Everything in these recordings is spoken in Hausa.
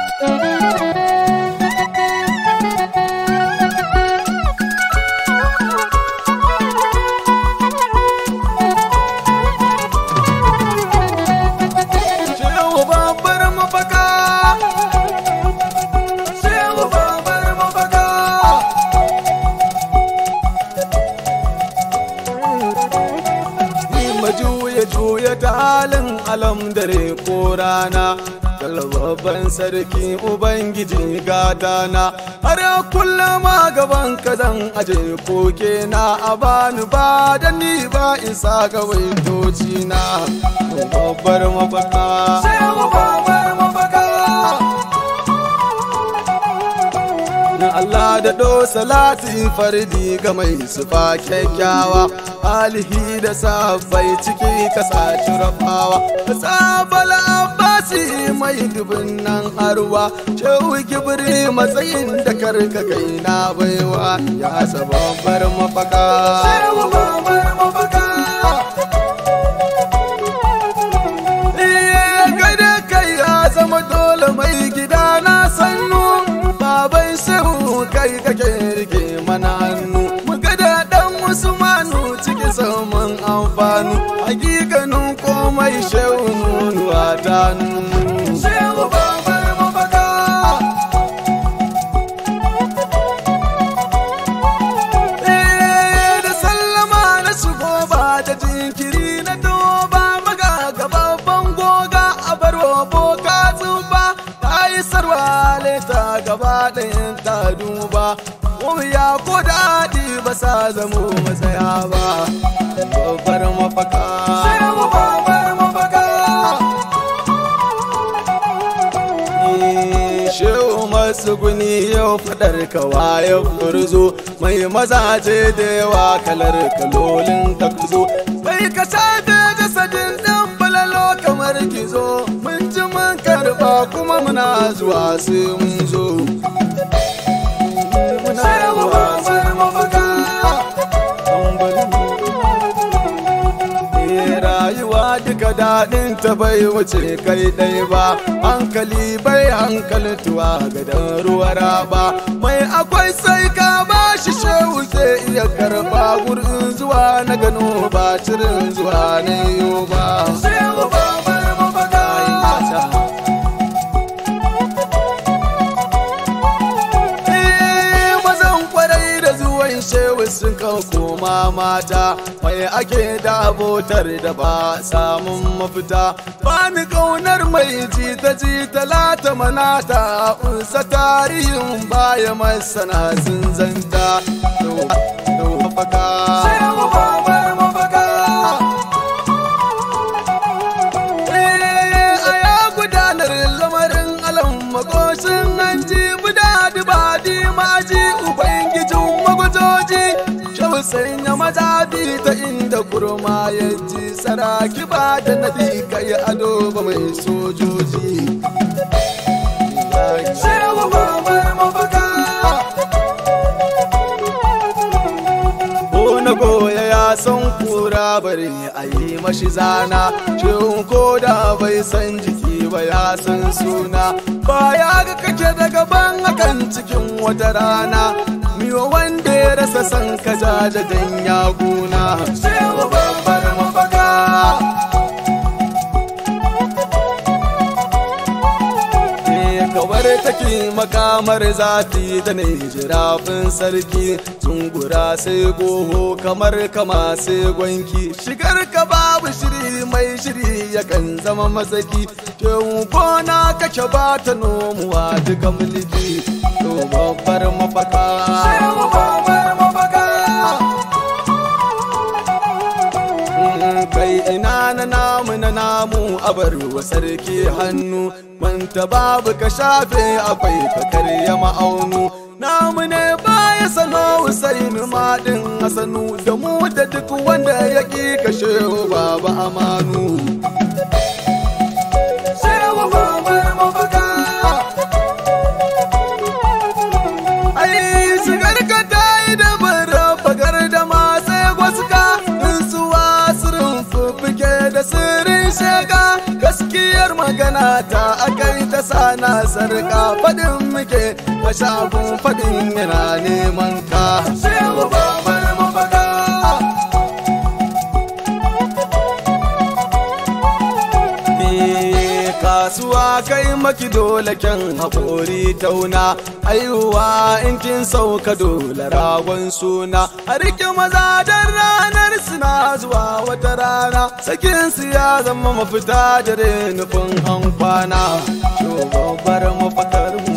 Shehu babbar mafaka Shehu babbar mafaka Ni majuya juya ta halin alam dare ko rana babban sarki ubangiji gadana har kullum a gaban ka zan aje koke na a bani ba da ni ba isa ga waitoci na babbar mafaka shehu babbar mafaka na Allah da do salati fardi ga mai sufa kyakkyawa alihi da sabbai ciki kasa rafawa ka sabala abbasi mai dubin nan arwa shehu kibri matsayin da karka kai na baiwa ya sababbar mafaka shehu babbar mafaka gada kai ya zama dole mai gida na sannu baban shehu kai kake rike mana hannu mu gada dan usmanu ciki saman amfanu hakikanin komai shehu nunuwa ta nunu shehu babar mafaka Eh, da sallama na shigo ba da jinkiri na doba maga gababban goga a barwa boka zuba ta yi sarwa leta gaba ɗayan ta duba ya ko daɗi ba sa zamo matsaya ba babbar mafaka babbar mafaka Shehu masu guni yau fadar kawa ya furzo mai mazaje da yawa kalar kalolin ka kuzo sai ka shafe jasadin dan balalo kamar gizo mun ji mun karba kuma muna zuwa sai mun zo muna zuwa sai mafaka Eh, rayuwa duka daɗin ta bai wuce kai ɗai ba hankali bai hankaltuwa ga dan ruwa raba mai akwai sai ka ba shi shehu zai iya karba gurin zuwa na gano ba cirin zuwa na yiwu ba shehu babar mafaka Eh, mazan kwarai da zuwan shehu sun kan koma mata mai ake da abotar da ba samun mafita ba ni kaunar mai jita jita lata manata unsa tarihin baya masana sun zanta mafaka shehu babar mafaka a ya gudanar lamarin alam makoshin hanji buda dibadi maji ubangijin magujoji shau sanya mazabi ta inda kurma ya ji saraki ba da nadi kai ado ba mai sojoji Shehu babar mafaka ko na goya ya san kura bare a yi mashi zana shin ko da bai san jiki ba ya san suna ba ya ga kake da gaban akan cikin wata rana miwa wanda ya rasa san ka jajajen ya guna shewa babbar mafaka kawar take makamar zafi da ne jirafin sarki zungura sai goho kamar kama sai gwanki shigar ka babu shiri mai shiri yakan zama masaki kewu gona kake ba ta nomuwa duka mulki to babbar mafaka babbar mafaka kai ina na namu na namu a bar wa sarki hannu manta babu ka shafe akwai ka karya ma'aunu namu ne baya sano Husainu maɗin Hassanu da mu da duk wanda ya ƙi kashe baba amanu Shehu babar mafaka Ai shigar ka ta yi da bara fagar da ma sai gwaska in suwa sirrin fuffuke da sirrin shega gaskiyar magana ta akai ta sana sarka faɗin muke a shagun faɗin yana neman ka shehu babbar mafaka kasuwa kai maki dole kyan haƙori tauna aihuwa in kin sauka dole ragon suna a rike maza don ranar suna zuwa wata rana sakin su ya zama mafita da nufin an kwana shugabar mafakar mu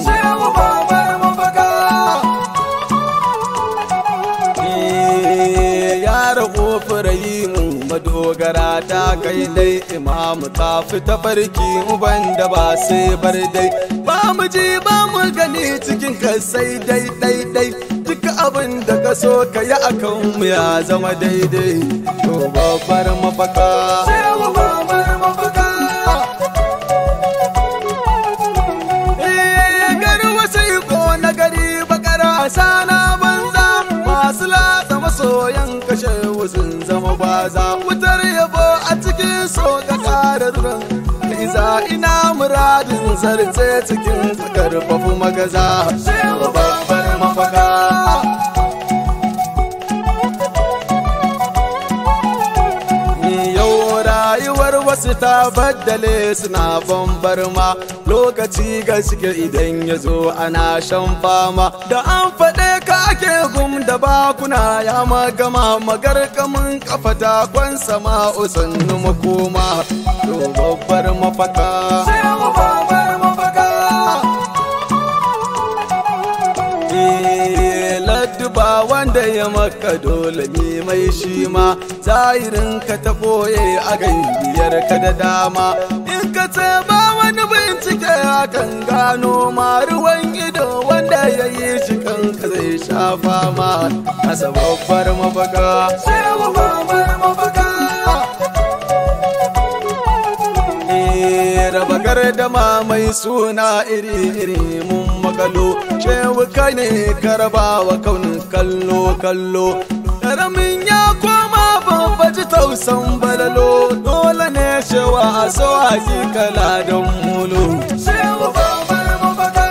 ya rago mu madogara ta kai dai imamu ta fita farki uban da ba sai bar dai ba mu ji ba mu gani cikin ka sai dai dai dai duk abin da ka so ka yi akan mu ya zama daidai to babbar mafaka babbar mafaka garwa sai ko na gari bakara sana banza masu latsa masoyan kashe sun zama baza wutar yabo a cikin so ka kara ruwan iza ina muradin zarce cikin karfafu magaza babbar mafaka yau rayuwar wasu ta baddale suna bambar ma lokaci gaske idan ya zo ana shan fama da an faɗe ka ake gum da bakuna ya magama magarkamin kafa takon sama usannu makoma to babbar mafaka ba wanda ya maka dole ne mai shi ma zahirin ka ta boye a biyar ka da dama in ka ce ba wani bincike akan gano ma ruwan ido wanda ya yi shi kanka zai shafa ma asa babbar mafaka babbar mafaka raba gardama mai suna iri-iri mun makalo shewu kai ne karaba wa kaunin kallo kallo karamin ya koma babbaji tausan balalo dole ne shewa a so hakikala don mulo shewu babbar mafaka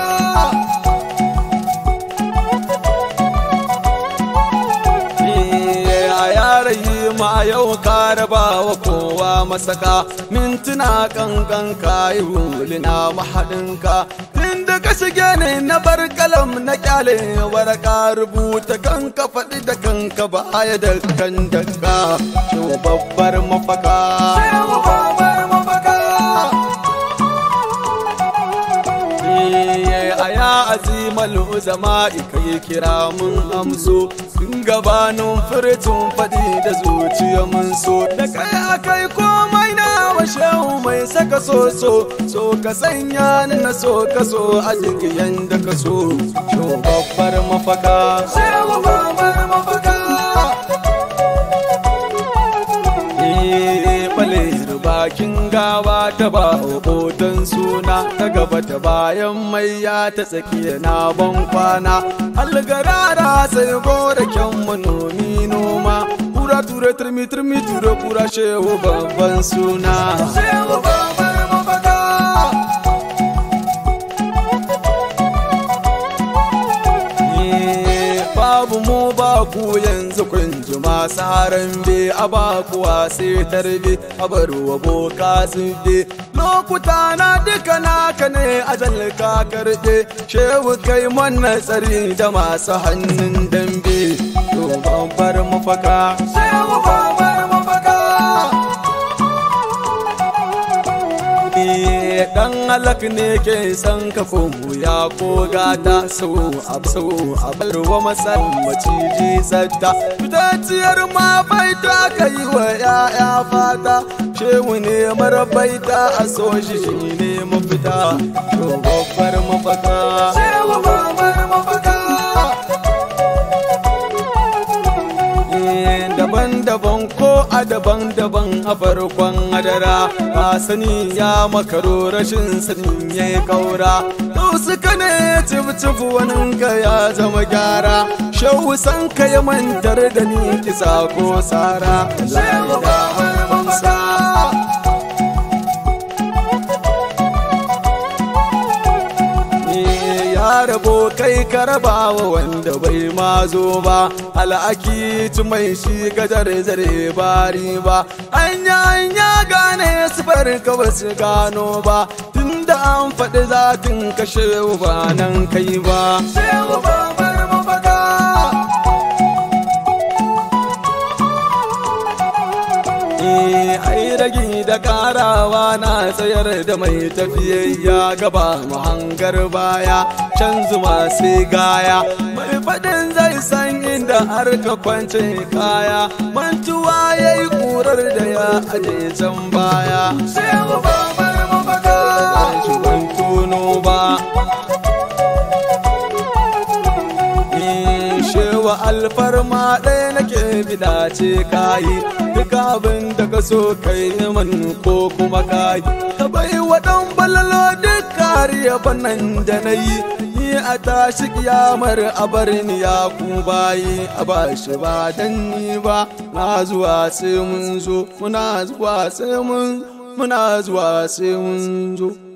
ma yau ka raba wa kowa masaka mintuna kankan ka yi hulina mahaɗinka inda ka shige ne na bar kalam na kyale waraka rubuta kanka faɗi da kanka baya da kan daga babbar mafaka babbar mafaka a ya azimal uzama kai kira mun amso sun gabanin furtun faɗi da zuciya mun so da kai akai komai na washehu mai saka so so so ka sanya ni na so ka so a cikin yanda ka so sho babbar mafaka babbar mafaka bakin gawa ta ba hoton suna ta gaba ta bayan mai ya ta tsakiya na ban kwana algarara sai gora kyan manomi noma kura ture turmi turmi ture kura shehu babban suna shehu babbar mafaka babu mu ba ku yanzu kun ji masu harambe a ba kuwa sai tarbe a bar wa boka zube lokuta na duka naka ne ajal ka karɓe shehu kai mana tsari da masu hannun dambe to babbar mafaka shehu babbar mafaka dan halak ne ke san ka ko ya ko gata sau a sau a barwa masa maciji sadda fitacciyar ma baita ka yi wa ya'ya fata shehu ne mara baita a so shi shi ne mafita to babbar mafaka shehu babbar mafaka daban-daban ko a daban-daban a farkon adara ka sani ya makaro rashin sanin ya yi kaura to suka ne cif wani ka ya zama gyara shehu san ka ya mantar da ni kisa ko sara shehu ba rabo kai ka raba wa wanda bai ma zo ba al'aki mai shi gajar zare bari ba anya anya gane sifar ka ba su gano ba tunda an faɗi zatin ka shehu ba nan kai ba shehu ba bar mafaka ai ragi da karawa na tsayar da mai tafiyayya gaba mahangar baya can zuma sai gaya mai faɗin zai san inda har ka kwance kaya mantuwa ya yi ƙurar da ya aje can baya sai mu ba bar mafaka shi ban tono ba shewa alfarma ɗaya nake bida ce kayi duk abin da ka so kai man ko kuma kayi ka bai wa ɗan balalo duk kariya fannan da na yi ni a tashi kiyamar a bar ni ya ku bayi a ba shi ba dan ni ba na zuwa sai mun zo muna zuwa sai mun muna zuwa sai mun zo